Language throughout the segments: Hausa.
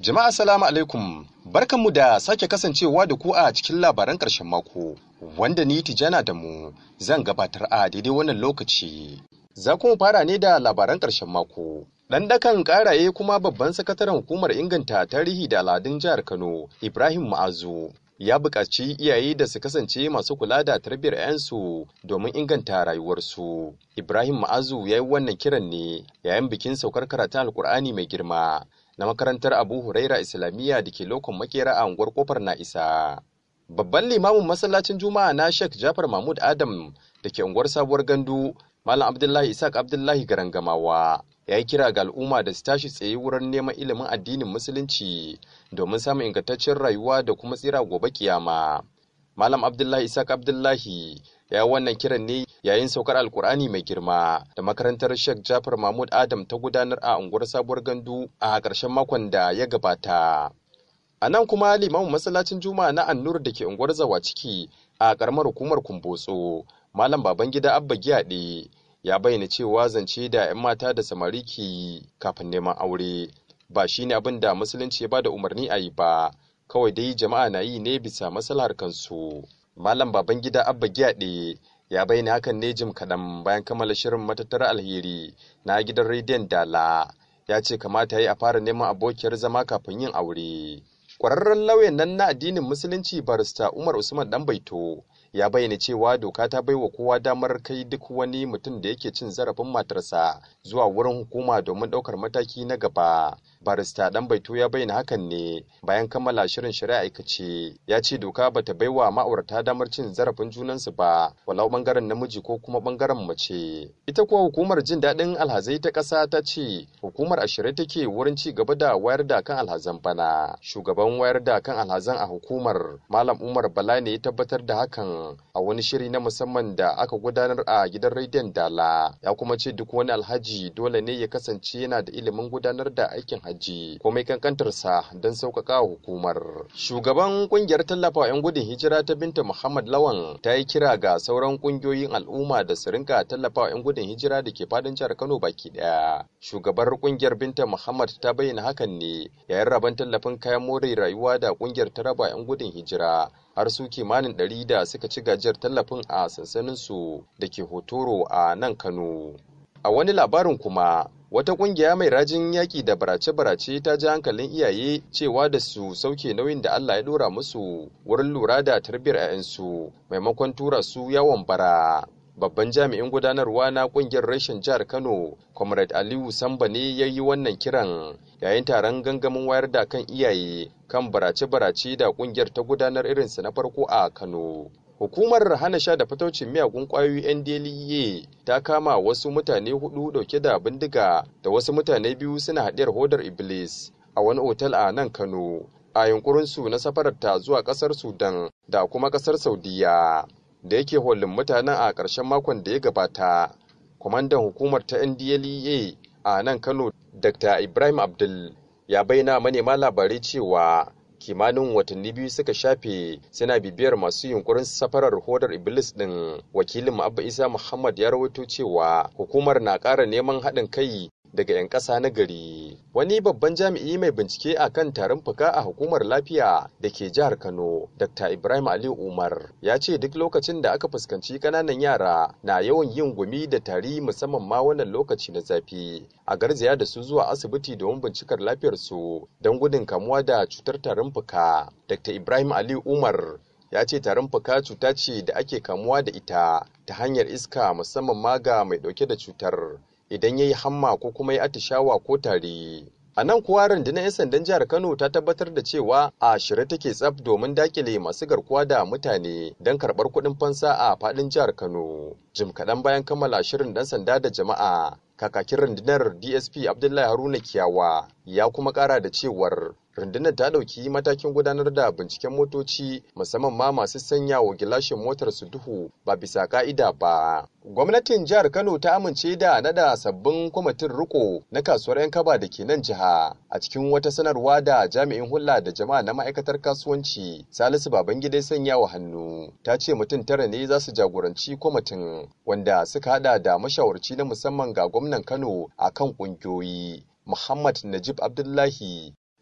Jama'a salamu alaikum barkanmu da sake kasancewa da ku a cikin labaran ƙarshen mako wanda ni Tijana da mu zan gabatar a daidai wannan lokaci. Za kuma fara ne da labaran ƙarshen mako. Ɗan dakan ƙaraye kuma babban sakataren hukumar inganta tarihi da al'adun jihar Kano Ibrahim Ma'azu ya buƙaci iyaye da su kasance masu kula da tarbiyyar 'yansu domin inganta rayuwarsu. Ibrahim Ma'azu ya yi wannan kiran ne yayin bikin saukar karatun Alƙur'ani mai girma na makarantar Abu Huraira Islamiyya da ke lokon makera a unguwar kofar na isa. Babban limamin masallacin Juma'a na Sheikh Jafar Mahmud Adam da ke unguwar sabuwar gandu Malam Abdullahi Isaac Abdullahi Garangamawa ya yi kira ga al'umma da su tashi tsaye wurin neman ilimin addinin musulunci domin samun ingantaccen rayuwa da kuma tsira gobe kiyama. Malam Abdullahi Isaac Abdullahi ya yi wannan kiran ne yayin saukar Alkur'ani mai girma da makarantar Sheikh Jafar Mahmud Adam ta gudanar a unguwar sabuwar gandu a ƙarshen makon da ya gabata. A nan kuma limamin masallacin Juma'a na Annur da ke unguwar Zawa ciki a ƙaramar hukumar Kumbotso, Malam Babangida Abba Giyaɗe ya bayyana cewa zance da 'yan mata da samari ke yi kafin neman aure ba shi ne abin da musulunci ya ba da umarni a yi ba, kawai dai jama'a na yi ne bisa maslahar kansu. Malam Babangida Abba Giyaɗe ya bayyana hakan ne jim kaɗan bayan kammala shirin matattara alheri na gidan rediyon Dala. Ya ce kamata ya yi a fara neman abokiyar zama kafin yin aure. Ƙwararren lauyan nan na addinin Musulunci barista Umar Usman Ɗanbaito ya bayyana cewa doka ta baiwa kowa damar kai duk wani mutum da yake cin zarafin matarsa zuwa wurin hukuma domin ɗaukar mataki na gaba. Barista Ɗanbaito ya bayyana hakan ne bayan kammala shirin shari'a aikace. Ya ce doka bata baiwa ma'aurata damar cin zarafin junansu ba, walau ɓangaren namiji ko kuma ɓangaren mace. Ita kuwa hukumar jin daɗin alhazai ta ƙasa ta ce hukumar a shirye take wurin ci gaba da wayar da kan alhazan bana. Shugaban wayar da kan alhazan a hukumar Malam Umar Bala ne ya tabbatar da hakan a wani shiri na musamman da aka gudanar a gidan rediyon Dala. Ya kuma ce duk wani alhaji dole ne ya kasance yana da ilimin gudanar da aikin hajji komai kankantarsa don sauƙaƙa wa hukumar. Shugaban ƙungiyar tallafa 'yan gudun hijira ta Binta Muhammad Lawan ta yi kira ga sauran ƙungiyoyin al'umma da su rinka tallafa 'yan gudun hijira da ke fadin jihar Kano baki ɗaya. Shugabar ƙungiyar Binta Muhammad ta bayyana hakan ne yayin rabon tallafin kayan more rayuwa da ƙungiyar ta raba 'yan gudun hijira har su kimanin ɗari da suka ci gajiyar tallafin a sansaninsu da ke hotoro a nan Kano. A wani labarin kuma, wata ƙungiya mai rajin yaƙi da barace-barace ta ji hankalin iyaye cewa da su sauke nauyin da Allah ya ɗora musu wurin lura da tarbiyyar 'ya'yansu maimakon tura su yawon bara. Babban jami'in gudanarwa na ƙungiyar reshen jihar Kano, Comrade Aliyu Samba ne ya yi wannan kiran yayin taron gangamin wayar da kan iyaye kan barace-barace da ƙungiyar ta gudanar irinsa na farko a Kano. Hukumar hana sha da fataucin miyagun ƙwayoyi NDLEA ta kama wasu mutane hudu dauke da bindiga da wasu mutane biyu suna haɗiyar hodar Iblis a wani otal a nan Kano a yunkurinsu na safararta zuwa ƙasar Sudan da kuma ƙasar Saudiya. Da yake holin mutanen a ƙarshen makon da ya gabata, kwamandan hukumar ta NDLEA a nan Kano Dr. Ibrahim Abdul ya bayyana manema labarai cewa kimanin watanni biyu suka shafe suna bibiyar masu yunkurin safarar hodar iblis din wakilin abba isa muhammad ya rawaito cewa hukumar na ƙara neman haɗin kai daga 'yan ƙasa na gari wani babban jami'i mai bincike a kan tarin fuka a hukumar lafiya da ke jihar kano dr ibrahim ali umar ya ce duk lokacin da aka fuskanci ƙananan yara na yawan yin gumi da tari musamman ma wannan lokaci na zafi a garzaya da su zuwa asibiti domin bincikar lafiyarsu don gudun kamuwa da cutar tarin fuka dr ibrahim ali umar ya ce tarin fuka cuta ce da ake kamuwa da ita ta hanyar iska musamman ma ga mai ɗauke da cutar idan ya yi hamma ko kuma ya atishawa ko tari. A nan kuwa rundunar 'yan sandan jihar Kano ta tabbatar da cewa a shirye take tsaf domin dakile masu garkuwa da mutane don karɓar kuɗin fansa a faɗin jihar Kano. Jim kaɗan bayan kammala shirin ɗan sanda da jama'a, kakakin rundunar DSP Abdullahi Haruna Kiyawa ya kuma ƙara da cewar rundunar ta ɗauki matakin gudanar da binciken motoci musamman ma masu sanya wa gilashin motar su duhu ba bisa ka'ida ba. Gwamnatin jihar Kano ta amince da nada sabbin kwamitin riko na kasuwar 'yan kaba da ke nan jiha a cikin wata sanarwa da jami'in hulɗa da jama'a na ma'aikatar kasuwanci Salisu Babangida sanya wa hannu. Ta ce mutum tara ne za su jagoranci kwamitin wanda suka hada da mashawarci na musamman ga gwamnan Kano a kan ƙungiyoyi. Muhammad Najib Abdullahi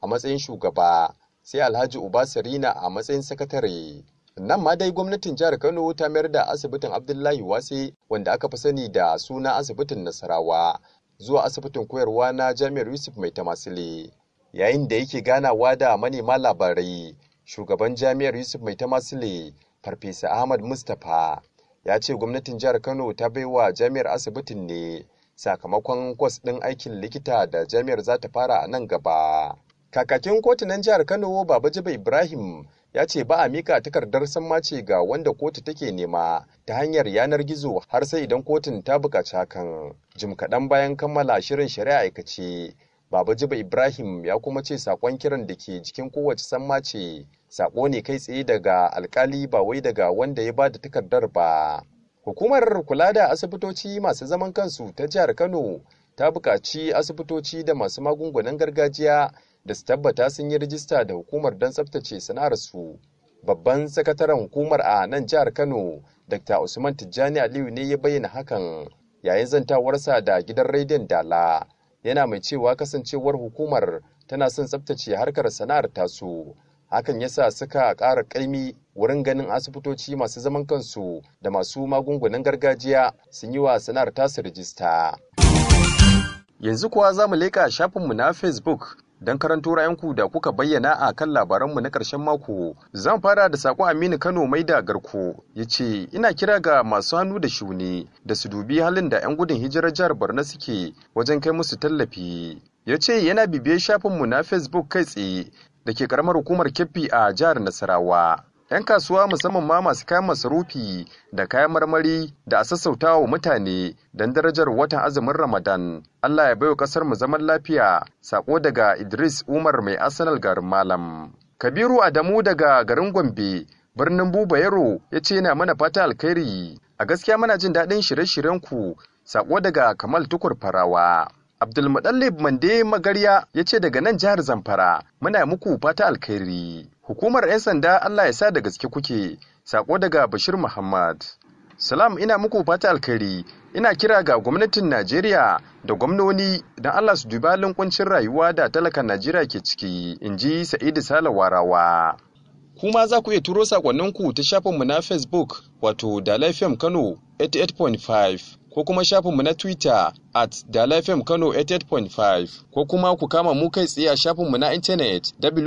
a matsayin shugaba sai alhaji uba sarina a matsayin sakatare nan ma dai gwamnatin jihar kano ta mayar da asibitin abdullahi wase wanda aka fi sani da suna asibitin nasarawa zuwa asibitin koyarwa na jami'ar yusuf mai tamasile yayin da yake ganawa da manema labarai shugaban jami'ar yusuf mai tamasile farfesa ahmad mustapha ya ce gwamnatin jihar kano ta baiwa jami'ar asibitin ne sakamakon kwas ɗin aikin likita da jami'ar za ta fara a nan gaba kakakin kotunan jihar kano baba jiba ibrahim ya ce ba a mika takardar sammace ga wanda kotu take nema ta hanyar yanar gizo har sai idan kotun ta buƙaci hakan jim kaɗan bayan kammala shirin shari'a aikace baba jiba ibrahim ya kuma ce sakon kiran da ke jikin kowace sammace sako ne kai tsaye daga alkali ba wai daga wanda ya ba da takardar ba hukumar kula da asibitoci masu zaman kansu ta jihar kano ta buƙaci asibitoci da masu magungunan gargajiya da su tabbata sun yi rijista da hukumar don tsabtace sana'arsu. Babban sakataren hukumar a nan jihar Kano, Dr. Usman Tijjani Aliyu ne ya bayyana hakan yayin zantawarsa da gidan rediyon Dala. Yana mai cewa kasancewar hukumar tana son tsabtace harkar sana'ar tasu. Hakan yasa suka ƙara ƙaimi wurin ganin asibitoci masu zaman kansu da masu magungunan gargajiya sun yi wa sana'ar tasu rijista. Yanzu kuwa za mu leƙa shafinmu na Facebook don karanto ra'ayinku da kuka bayyana a kan labaranmu na ƙarshen mako. Zan fara da saƙon Aminu Kano mai da garko ya ce, Ina kira ga masu hannu da shuni da su dubi halin da 'yan gudun hijirar jihar Borno suke wajen kai musu tallafi. Ya ce yana bibiyar shafinmu na Facebook kai tsaye da ke ƙaramar hukumar Keffi a jihar Nasarawa. 'yan kasuwa musamman ma masu kayan masarufi da kayan marmari da a sassauta wa mutane don darajar watan azumin ramadan allah ya baiwa kasar mu zaman lafiya sako daga idris umar mai arsenal garin malam kabiru adamu daga garin gombe birnin buba yaro ya ce yana mana fata alkhairi a gaskiya muna jin daɗin shirye-shiryen ku sako daga kamal tukur farawa Abdulmuɗallib Mande Magarya ya ce daga nan jihar Zamfara muna muku fata alkhairi. Hukumar 'yan sanda Allah ya sa da gaske kuke, sako daga Bashir Muhammad. Salam ina muku fata alkhairi, ina kira ga gwamnatin Najeriya da gwamnoni don Allah su dubi halin kuncin rayuwa da talakan Najeriya ke ciki, in ji Sa'idu Sale Warawa. Kuma za ku iya turo sakonninku ta shafinmu na Facebook wato Dalafem Kano 88.5 ko kuma shafinmu na Twitter at dalafm kano 88.5 ko kuma ku kama mu kai tsaye a shafinmu na intanet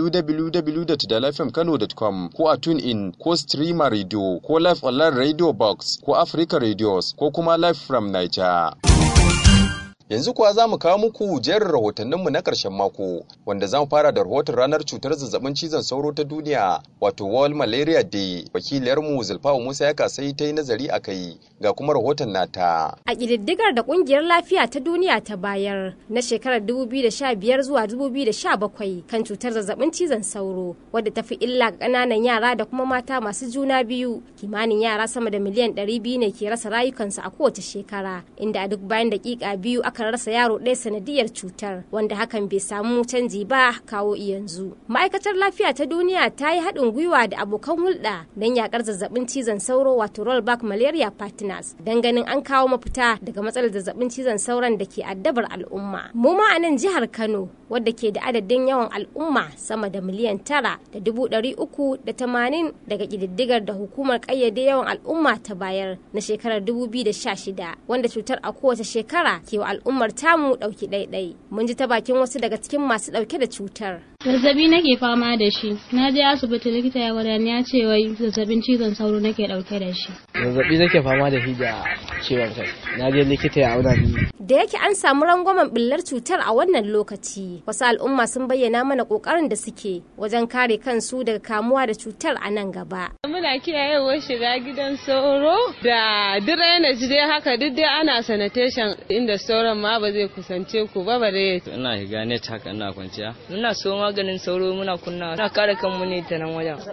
www.dalafmkano.com ko a TuneIn ko Streamer Radio ko Live Online Radio Box ko Africa Radios ko kuma Live from Niger. Yanzu kuwa za mu kawo muku jerin rahotanninmu na ƙarshen mako, wanda za mu fara da rahoton ranar cutar zazzabin cizon sauro ta duniya, wato World Malaria Day. Wakiliyarmu Zulfawa Musa ya kasai ta yi nazari a kai, ga kuma rahoton nata. A ƙididdigar da ƙungiyar lafiya ta duniya ta bayar na shekarar 2015 zuwa 2017 kan cutar zazzabin cizon sauro, wadda ta fi illa ga ƙananan yara da kuma mata masu juna biyu, kimanin yara sama da miliyan 200 ne ke rasa rayukansu a kowace shekara, inda a duk bayan daƙiƙa biyu aka rasa yaro ɗaya sanadiyar cutar wanda hakan bai samu canji ba kawo yanzu. Ma'aikatar lafiya ta duniya ta yi haɗin gwiwa da abokan hulɗa don yakar zazzabin cizon sauro wato rollback malaria partners don ganin an kawo mafita daga matsalar zazzabin cizon sauron da ke addabar al'umma. Mu ma a nan jihar Kano wadda ke da adadin yawan al'umma sama da miliyan tara da dubu ɗari uku da tamanin daga ƙididdigar da hukumar ƙayyade yawan al'umma ta bayar na shekarar dubu biyu da sha shida wanda cutar a kowace shekara ke wa al'ummar tamu ɗauki ɗaiɗai. Mun ji ta bakin wasu daga cikin masu ɗauke da cutar. zazzabi nake fama da shi na je asibiti likita ya gwada ya ce wai zazzabin cizon sauro nake dauke da shi zazzabi nake fama da shi da ciwon kai na je likita ya auna ni da yake an samu rangwamen billar cutar a wannan lokaci wasu al'umma sun bayyana mana kokarin da suke wajen kare kansu daga kamuwa da cutar a nan gaba muna kiyayewar shiga gidan sauro da drainage dai haka duk dai ana sanitation inda sauran ma ba zai kusance ku ba bare ina shiga net haka ina kwanciya ina so maganin sauro muna kunna na kare kanmu ne ta nan wajen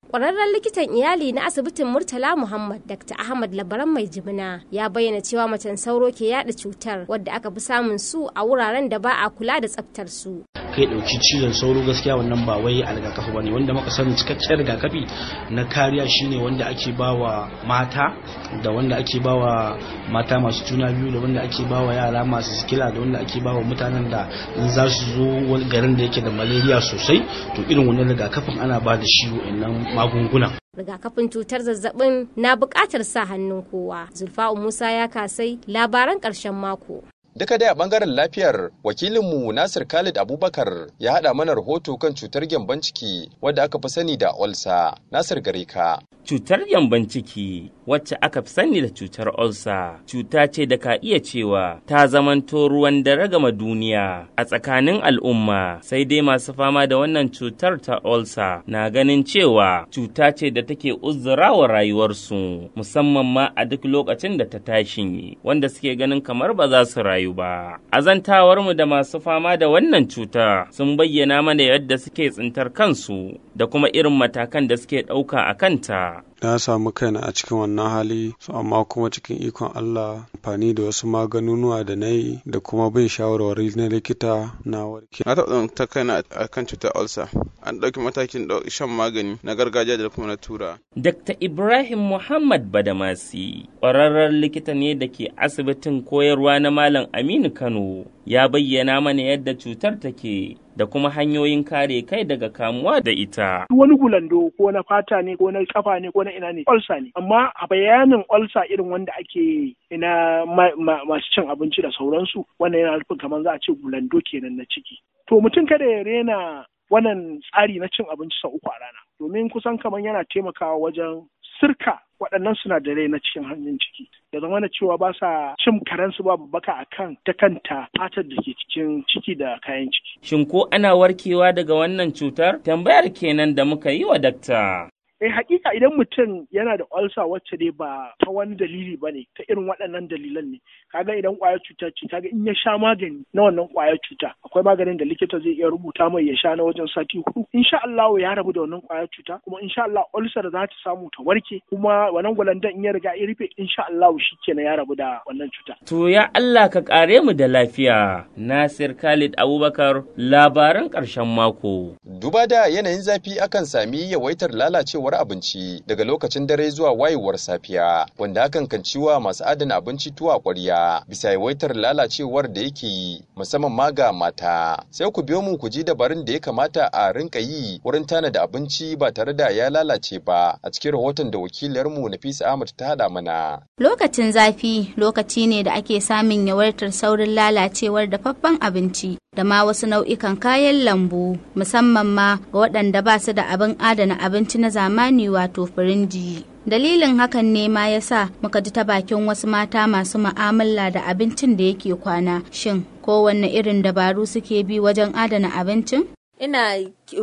Ƙwararren likitan iyali na asibitin Murtala Muhammad Dr. Ahmad Labaran Mai Jimina ya bayyana cewa macen sauro ke yada cutar wadda aka fi samun su a wuraren da ba a kula da tsaftar su. kai ɗauki cizon sauro gaskiya wannan ba wai a rigakafi ba ne wanda muka sani cikakken rigakafi na kariya shine wanda ake bawa mata da wanda ake bawa mata masu juna biyu da wanda ake bawa yara masu sikila da wanda ake bawa mutanen da in za su zo garin da yake da malaria sosai to irin wannan rigakafin ana ba da shi wa'annan magunguna rigakafin cutar zazzabin na buƙatar sa hannun kowa zulfa'u musa ya kasai labaran ƙarshen mako Duka dai a bangaren lafiyar wakilinmu Nasir Khalid Abubakar ya haɗa mana rahoto kan cutar gyamban ciki wadda aka fi sani da olsa. Nasir gare ka. Cutar gyamban ciki wacce aka fi sani da cutar olsa cuta ce da ka iya cewa ta zamanto ruwan dare gama duniya a tsakanin al'umma sai dai masu fama da wannan cutar ta olsa na ganin cewa cuta ce da take uzurawa rayuwarsu musamman ma a duk lokacin da ta tashi wanda suke ganin kamar ba za su rayu ba. Azantawarmu da masu fama da wannan cuta sun bayyana mana yadda suke tsintar kansu da kuma irin matakan da suke ɗauka a kanta. na samu kaina a cikin wannan hali su amma kuma cikin ikon Allah amfani da wasu maganunuwa da na yi da kuma bin shawarwari na likita na warke. Na taɓa ta kaina a kan cutar ulcer. An ɗauki matakin shan magani na gargajiya da kuma na tura. Dr. Ibrahim Muhammad Badamasi, ƙwararren likita ne da ke asibitin koyarwa na Malam Aminu Kano, ya bayyana mana yadda cutar take da kuma hanyoyin kare kai daga kamuwa da ita. Wani gulando ko na fata ne ko na kafa ne ko na ina ne olsa ne amma a bayanin olsa irin wanda ake ina masu cin abinci da sauransu wannan yana nufin kamar za a ce gulando kenan na ciki. To mutum kada ya rena wannan tsari na cin abinci sau uku a rana domin kusan kamar yana taimakawa wajen sirka waɗannan sinadarai na cikin hanyar ciki da zama da cewa ba sa cin karensu ba baka a kan ta kanta fatar da ke cikin ciki da kayan ciki. Shin ko ana warkewa daga wannan cutar? Tambayar kenan da muka yi wa dakta. eh hakika idan mutum yana da ulcer wacce dai ba ta wani dalili ba ne ta irin waɗannan dalilan ne kaga idan ƙwayar cuta ce kaga in ya sha magani na wannan ƙwayar cuta akwai maganin da likita zai iya rubuta mai ya sha na wajen sati hudu insha Allah ya rabu da wannan ƙwayar cuta kuma insha Allah ulcer za ta samu ta warke kuma wannan gwalandan in ya riga ya rufe insha Allah shikenan ya rabu da wannan cuta to ya Allah ka kare mu da lafiya Nasir Khalid Abubakar labaran ƙarshen mako Duba da yanayin zafi akan sami yawaitar lalacewar abinci daga lokacin dare zuwa wayewar safiya wanda hakan kan ciwa masu adana abinci tuwa ƙwarya bisa yawaitar lalacewar da yake yi musamman ma ga mata sai ku biyo mu ku ji dabarun da ya kamata a rinka yi wurin tanada abinci ba tare da ya lalace ba a cikin rahoton da wakiliyarmu Nafisa Ahmad ta haɗa mana. Lokacin zafi lokaci ne da ake samun yawaitar saurin lalacewar dafaffen abinci da ma wasu nau'ikan kayan lambu musamman ma ga waɗanda ba su da abin adana abinci na zamani wato firinji. Dalilin hakan ne ma ya sa muka ji ta bakin wasu mata masu ma'amala da abincin da yake kwana. Shin kowanne irin dabaru suke bi wajen adana abincin? Ina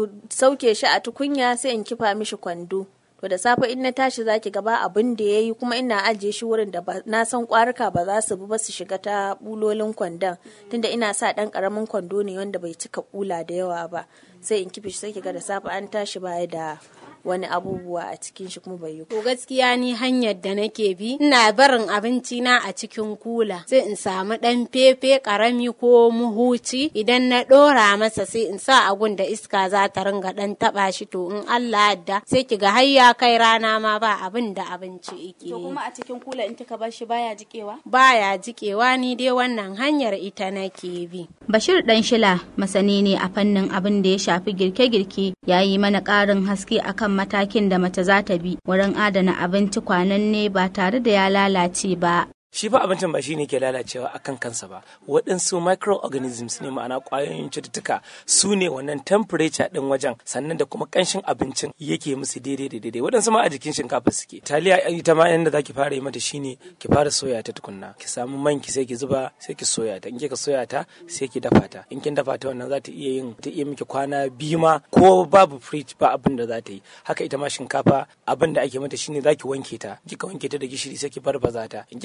sauke shi a tukunya sai in kifa mishi kwando. To da safe in na tashi zaki gaba abin da ya yi kuma ina ajiye shi wurin da na san kwaruka ba za su bi ba su shiga ta bulolin kwandon tunda ina sa dan karamin kwando ne wanda bai cika kula da yawa ba sai in kife shi sai kiga da safe an tashi baya da wani abubuwa a cikin shi kuma bai yi. To gaskiya ni hanyar da nake bi ina barin abinci na a cikin kula sai in samu dan fefe karami ko muhuci idan na dora masa sai in sa agun da iska za ta ringa dan taba shi to in Allah yadda sai ki ga har ya kai rana ma ba abin da abinci yake. To kuma a cikin kula in kika bar shi baya jikewa? Baya jikewa ni dai wannan hanyar ita nake bi. Bashir dan shila masani ne a fannin abin da ya shafi girke-girke ya yi mana ƙarin haske akan matakin da mace za ta bi wurin adana abinci kwananne ba tare da ya lalace ba. shi fa abincin ba shine ke lalacewa akan kansa ba waɗansu microorganisms ne ma'ana ƙwayoyin cututtuka su ne wannan temperature ɗin wajen sannan da kuma ƙanshin abincin yake musu daidai da daidai waɗansu ma a jikin shinkafa suke taliya ita ma yanda zaki fara yi mata shine ki fara soya ta tukunna ki samu man ki sai ki zuba sai ki soya ta in kika soya ta sai ki dafa ta in kin dafa ta wannan za ta iya yin ta iya miki kwana biyu ma ko babu fridge ba abin da za ta yi haka ita ma shinkafa abin da ake mata shine zaki wanke ta kika wanke ta da gishiri sai ki barbaza ta in kika barbaza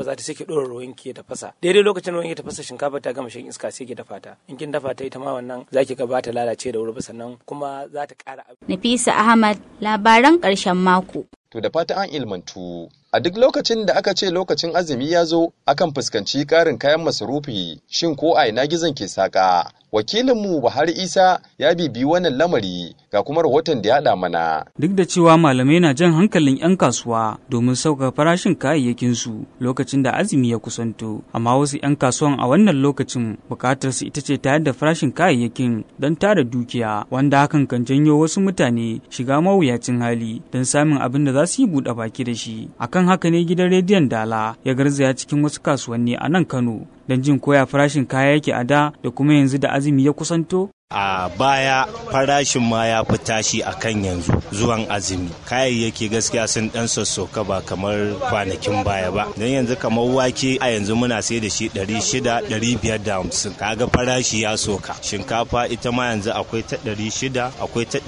za ta sai ki ɗora ruwan ki ta fasa daidai lokacin ruwan ki ta fasa shinkafa ta gama shan iska sai ki dafa ta in kin dafa ta ita ma wannan za ki ga ba ta lalace da wuri ba sannan kuma za ta ƙara Nafisa Ahmad labaran ƙarshen mako. To da fata an ilmantu. A duk lokacin da aka ce lokacin azumi ya zo, akan fuskanci ƙarin kayan masarufi, shin ko a ina gizon ke saƙa. Wakilinmu Buhari Isa ya bibi wannan lamari ga kuma rahoton da ya haɗa mana. Duk da cewa malamai na jan hankalin 'yan kasuwa domin sauka farashin kayayyakinsu lokacin da azumi ya kusanto, amma wasu 'yan kasuwan a wannan lokacin bukatar su ita ce tayar da farashin kayayyakin don tara dukiya, wanda hakan kan janyo wasu mutane shiga mawuyacin hali don samun abin da za su yi buɗe baki da shi. Akan haka ne gidan rediyon Dala ya garzaya cikin wasu kasuwanni a nan Kano don jin koya farashin kaya yake a da da kuma yanzu da azumi ya kusanto? a baya farashin ma ya fi tashi a kan yanzu zuwan azumi kayayyaki gaskiya sun dan sassoka ba kamar kwanakin baya ba don yanzu kamar wake a yanzu muna sai da shi 600 550 kaga farashi ya soka shinkafa ita ma yanzu akwai ta 600 akwai ta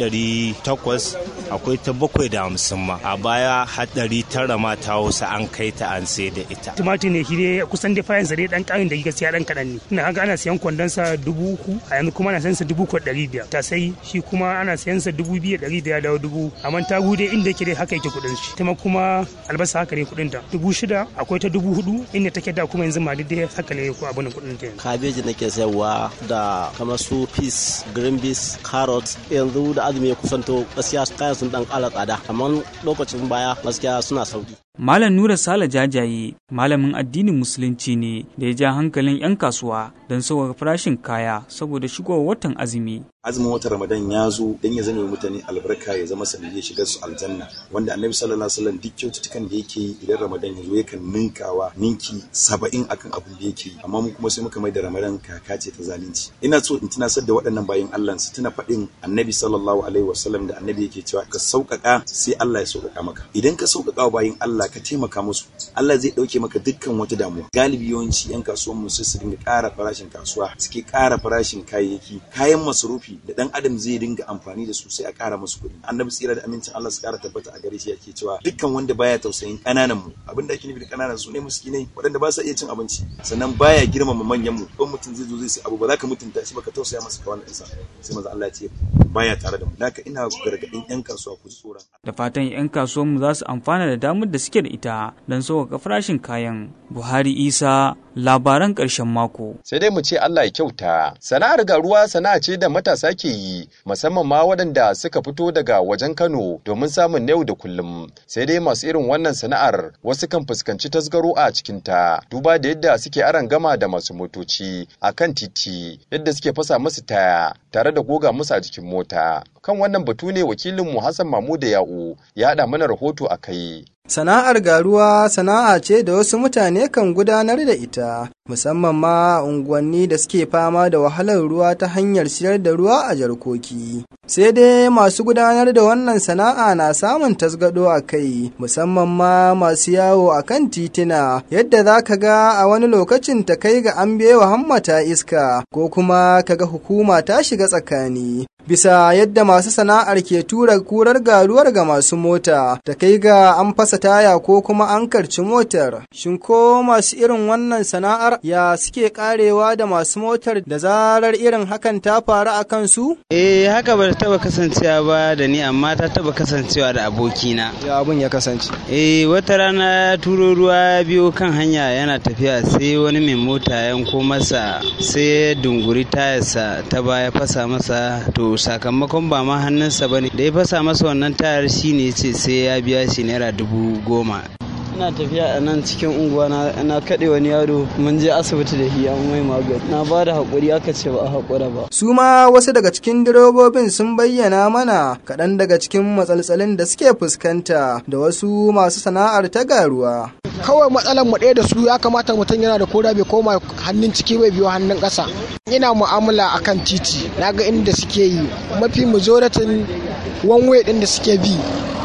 800 akwai ta 750 ma a baya har 900 ma ta hausa an kai ta an sai da ita tumatir ne shi dai kusan dai fayansa dai dan karin da gaskiya dan kadan ne ina haka ana siyan kwandonsa dubu uku a yanzu kuma ana sayan dubu kwa ɗari biyar ta sai shi kuma ana sayan sa dubu biyu ɗari da ya dawo dubu amma ta gude inda yake dai haka yake kuɗin shi ta kuma albasa haka ne kuɗin ta dubu shida akwai ta dubu hudu inda take da kuma yanzu ma dai haka ne ko abin kuɗin ta kabeji nake sayarwa da kamar su peas green beans carrot yanzu da azumi ya kusanto gaskiya kayan sun dan ƙara tsada amma lokacin baya gaskiya suna sauki Malam Nura Sale Jajaye malamin addinin Musulunci ne da ya ja hankalin 'yan kasuwa don sauƙaƙa farashin kaya saboda shigowar watan azumi. Azumin watan Ramadan ya zo don ya zama mutane albarka ya zama sanadiyar shigar su aljanna wanda Annabi sallallahu alaihi wasallam duk kyaututtukan da yake yi idan Ramadan ya zo yakan ninkawa ninki saba'in akan abin da yake yi amma mu kuma sai muka mai da Ramadan kaka ce ta zalunci. Ina so in tunasar da waɗannan bayan Allah su tuna faɗin Annabi sallallahu alaihi wasallam da Annabi yake cewa ka sauƙaƙa sai Allah ya sauƙaƙa maka. Idan ka sauƙaƙa wa bayin Allah ka taimaka musu Allah zai ɗauke maka dukkan wata damuwa galibi yawanci yan kasuwan mu sai su dinga ƙara farashin kasuwa suke ƙara farashin kayayyaki kayan masarufi da dan adam zai dinga amfani da su sai a ƙara musu kuɗi annabi tsira da amincin Allah su ƙara tabbata a gare shi yake cewa dukkan wanda baya tausayin ƙananan mu abin da ake nufi da ƙananan su ne miskinai waɗanda ba sa iya cin abinci sannan baya girmama manyan mu don mutum zai zo zai sai abu ba za ka mutunta shi ba ka tausaya masa ka wannan ɗinsa sai maza Allah ya ce baya tare da mu haka ina gargaɗin yan kasuwa ku ji tsoron Da fatan 'yan kasuwanmu za su amfana da damar da suke da ita don sauƙaƙa farashin kayan. Buhari Isa labaran ƙarshen mako. Sai dai mu ce Allah ya kyauta. Sana'ar garuwa sana'a ce da matasa ke yi, musamman ma waɗanda suka fito daga wajen Kano domin samun na yau da kullum. Sai dai masu irin wannan sana'ar wasu kan fuskanci tasgaro a cikinta, duba da yadda suke aran gama da masu motoci a kan titi, yadda suke fasa musu taya tare da goga musu a jikin mota. Kan wannan batu ne wakilinmu Hassan Mamuda Ya'u ya haɗa mana rahoto a kai. Sana'ar garuwa sana'a ce da wasu mutane kan gudanar da ita, musamman ma a unguwanni da suke fama da wahalar ruwa ta hanyar siyar da ruwa a jarkoki. Sai dai masu gudanar da wannan sana'a na samun tasgado a kai, musamman ma masu yawo a kan titina, yadda za ka ga a wani lokacin ta kai ga an bewa hammata iska, ko kuma ka ga hukuma ta shiga tsakani. bisa yadda masu sana'ar ke tura kurar garuwar ga masu mota ta kai ga an fasa taya ko kuma an karci motar shin ko masu irin wannan sana'ar ya suke karewa da masu motar da zarar irin hakan ta faru a kansu eh haka ba taba kasancewa ba da ni amma ta taba kasancewa da abokina ya abun ya kasance eh wata rana ya turo ruwa biyo kan hanya yana tafiya sai wani mai mota yanko masa sai dunguri tayarsa ta baya fasa masa to sakamakon ba ma hannunsa ba ne da ya fasa masa wannan tayar shi ne ce sai ya biya shi naira dubu goma ina tafiya a nan cikin unguwa na kaɗe wani yaro mun je asibiti da shi an mai magani na ba da haƙuri aka ce ba a haƙura ba su ma wasu daga cikin direbobin sun bayyana mana kaɗan daga cikin matsaltsalin da suke fuskanta da wasu masu sana'ar ta garuwa kawai matsalar mu ɗaya da su ya kamata mutum yana da koda bai koma hannun ciki bai biyo hannun ƙasa ina mu'amala akan titi na ga inda suke yi mafi majoratin wanwe ɗin da suke bi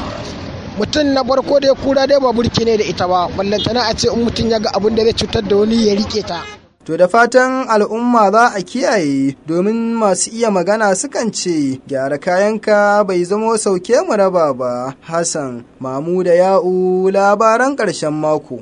mutum na farko dai kura dai ba burki ne da ita ba ballantana a ce in mutum ya ga abin da zai cutar da wani ya rike ta To da fatan al'umma za a kiyaye domin masu iya magana sukan ce gyara kayanka bai zamo sauke mu raba ba. Hassan, Mamu da Ya'u labaran ƙarshen mako.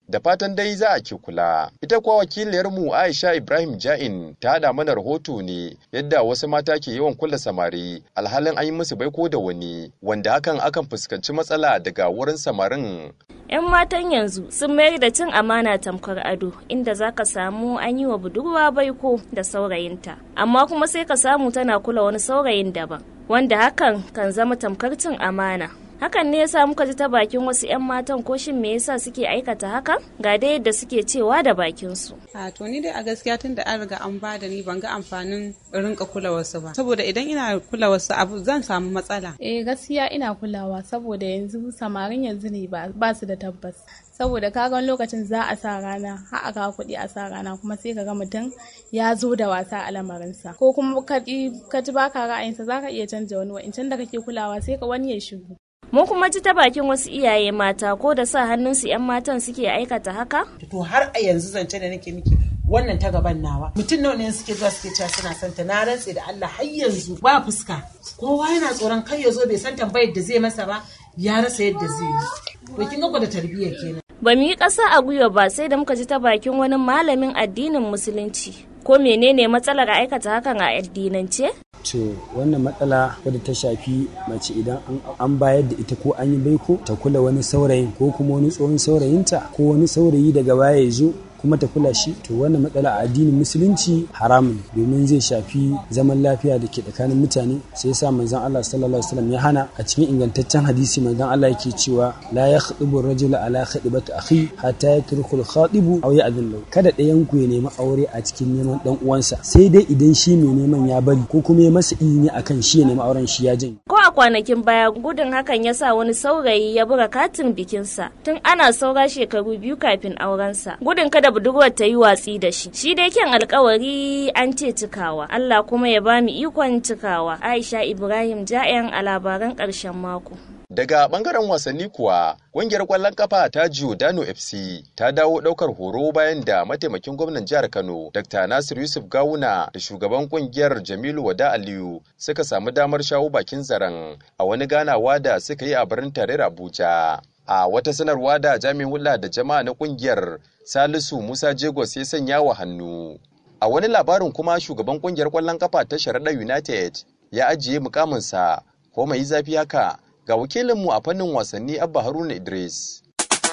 da fatan dai za a ke kula. Ita kuwa wakiliyarmu Aisha Ibrahim Ja'in ta haɗa mana rahoto ne yadda wasu mata ke yawan kula samari alhalin an yi musu baiko da wani wanda hakan akan fuskanci matsala daga wurin samarin 'Yan matan yanzu sun mayar da cin amana tamkar ado inda za ka samu an yi wa budurwa baiko da saurayinta amma kuma sai ka samu tana kula wani saurayin daban wanda hakan kan zama tamkar cin amana. hakan ne yasa muka ji ta bakin wasu 'yan matan ko shin me yasa suke aikata haka ga dai yadda suke cewa da bakin su a to ni dai a gaskiya tun da an riga an ba da ni ban ga amfanin rinka kula wasu ba saboda idan ina kula wasu abu zan samu matsala eh gaskiya ina kulawa saboda yanzu samarin yanzu ne ba su da tabbas saboda kagan lokacin za a sa rana har a kawo kuɗi a sa rana kuma sai ka ga mutum ya zo da wasa a lamarinsa ko kuma ka ji baka ra'ayinsa za ka iya canja wani wa'incan da kake kulawa sai ka wani ya shigo Mun kuma ji ta bakin wasu iyaye mata ko da sa hannunsu 'yan matan suke aikata haka? To har a yanzu zance da nake miki wannan ta gaban nawa. Mutum nawa ne suke zuwa suke cewa suna son ta na rantse da Allah har yanzu ba fuska. Kowa yana tsoron kai ya zo bai san tambayar da zai masa ba ya rasa yadda zai yi. To kin ga da tarbiyya kenan. Ba mu yi ƙasa a gwiwa ba sai da muka ji ta bakin wani malamin addinin musulunci. Ko menene matsalar aikata hakan a addinance? to wannan matsala wadda ta shafi mace idan an bayar da ita ko an yi baiko ta kula wani saurayin ko kuma wani tsohon saurayinta ko wani saurayi daga baya ya zo kuma ta kula shi to wannan matsala a addinin musulunci haramun domin zai shafi zaman lafiya da ke tsakanin mutane sai yasa manzon Allah sallallahu alaihi wasallam ya hana a cikin ingantaccen hadisi manzon Allah yake cewa la yakhdubu ar-rajulu ala khidbati akhi hatta yatruku al-khadibu aw ya'dhun lahu kada ɗayan ku ya nemi aure a cikin neman dan uwansa sai dai idan shi mai neman ya bari ko kuma ya masa izini akan shi ya nemi auren shi ya janye ko a kwanakin baya gudun hakan ya sa wani saurayi ya buga katin bikinsa tun ana saura shekaru biyu kafin aurensa gudun kada budurwar ta yi watsi da shi shi dai kyan alkawari an ce cikawa Allah kuma ya ba mu ikon cikawa Aisha Ibrahim Ja'yan a labaran ƙarshen mako Daga bangaren wasanni kuwa, ƙungiyar ƙwallon kafa ta Giordano FC ta dawo ɗaukar horo bayan da mataimakin gwamnan jihar Kano, Dr. Nasir Yusuf Gawuna da shugaban ƙungiyar Jamilu Wada Aliyu suka samu damar shawo bakin zaren a wani ganawa da suka yi a birnin tarayyar Abuja. A wata sanarwa da jami'in hulɗa da jama'a na ƙungiyar Salisu Musa Jegos ya sanya wa hannu. A wani labarin kuma shugaban ƙungiyar ƙwallon kafa ta Sharaɗa United ya ajiye mukaminsa ko mai zafi haka ga wakilinmu a fannin wasanni Abba Haruna Idris.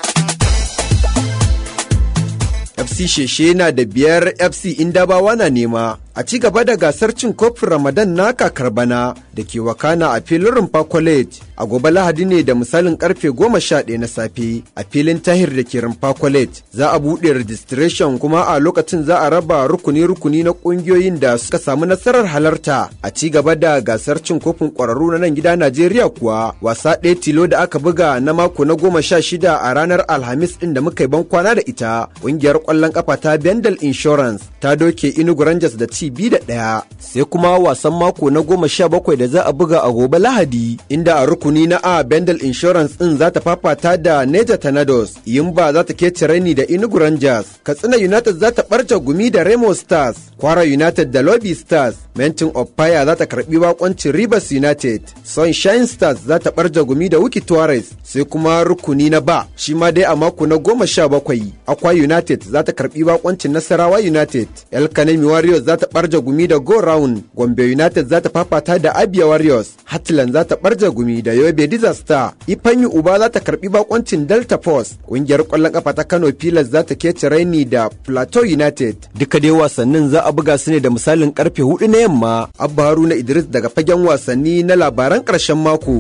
FC Sheshe na da biyar FC Indabawa na nema a ci gaba da gasar cin kofin Ramadan na kakar bana da ke wakana a filin Rumfa College a gobe Lahadi ne da misalin karfe goma sha ɗaya na safe a filin Tahir da ke Rumfa College za a buɗe registration kuma a lokacin za a raba rukuni-rukuni na ƙungiyoyin da suka samu nasarar halarta a ci gaba da gasar cin kofin ƙwararru na nan gida Najeriya kuwa wasa ɗaya tilo da aka buga na mako na goma sha shida a ranar Alhamis ɗin da muka yi ban kwana da ita ƙungiyar ƙwallon ƙafa ta Bendel Insurance ta doke Inugu Rangers da ci biyu da ɗaya sai kuma wasan mako na goma sha bakwai da za a buga a gobe Lahadi inda a rukuni na A Bendel Insurance ɗin za ta fafata da Neja Tornadoes Yimba za ta kece raini da Inugu Rangers Katsina United za ta ɓarce gumi da Remo Stars Kwara United da Lobby Stars Mentin of Fire za ta karɓi bakoncin Rivers United Sunshine Stars za ta ɓarje gumi da Wiki Tuarez sai kuma rukuni na ba shi ma dai a mako na goma sha bakwai Akwa United za ta karɓi bakoncin Nasarawa United El Kanemi Warriors za ta ɓarje gumi da Go Round Gombe United za ta fafata da Abia Warriors Hatland za ta ɓarje gumi da Yobe Disaster Ifanyu Uba za ta karɓi bakoncin Delta Force ƙungiyar ƙwallon ƙafa ta Kano Pilas za ta kece raini da Plateau United duka dai wasannin za a buga su ne da misalin karfe hudu na yamma Abba Haruna Idris daga fagen wasanni na labaran ƙarshen mako.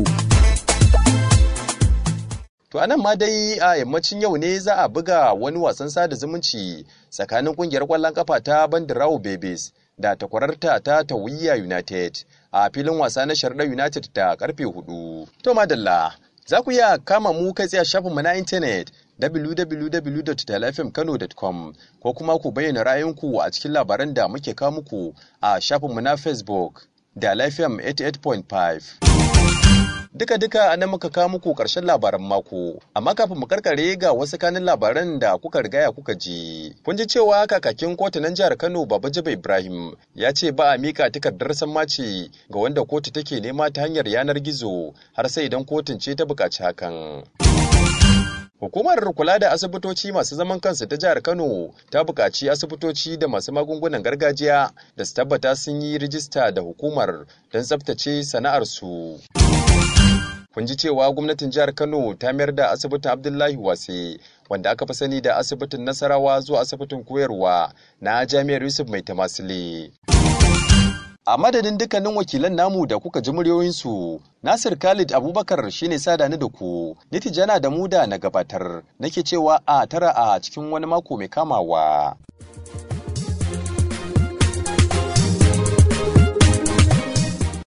To anan ma dai a yammacin yau ne za a buga wani wasan sada zumunci tsakanin kungiyar kwallon kafa ta Bandirawo Babies da takwararta ta Tawiya United a filin wasa na Sharda United da karfe hudu. To madalla, za ku iya kama mu kai tsaye shafinmu na intanet www.talafmkano.com ko kuma ku bayyana ra'ayinku a cikin labaran da muke kawo muku a shafinmu na Facebook da Lafiyam 88.5. Duka-duka a nan muka kawo muku ƙarshen labaran mako, amma kafin mu karkare ga wasu kanin labaran da kuka rigaya kuka ji. Kun ji cewa kakakin kotunan jihar Kano Baba Jaba Ibrahim ya ce ba a mika takardar sammaci ga wanda kotu take nema ta hanyar yanar gizo har sai idan kotun ce ta buƙaci hakan. Hukumar kula da asibitoci masu zaman kansu ta jihar Kano ta buƙaci asibitoci da masu magungunan gargajiya da su tabbata sun yi rijista da hukumar don tsabtace sana'arsu. Kun ji cewa gwamnatin jihar Kano ta mayar da asibitin Abdullahi Wase wanda aka fi sani da asibitin Nasarawa zuwa asibitin koyarwa na Jami'ar Yusuf Mai Tamasile. A madadin dukkanin wakilan namu da kuka ji muryoyinsu, Nasir Khalid Abubakar shine sada ni da ku, Nitijana da mu da na gabatar, nake cewa a tara a cikin wani mako mai kamawa.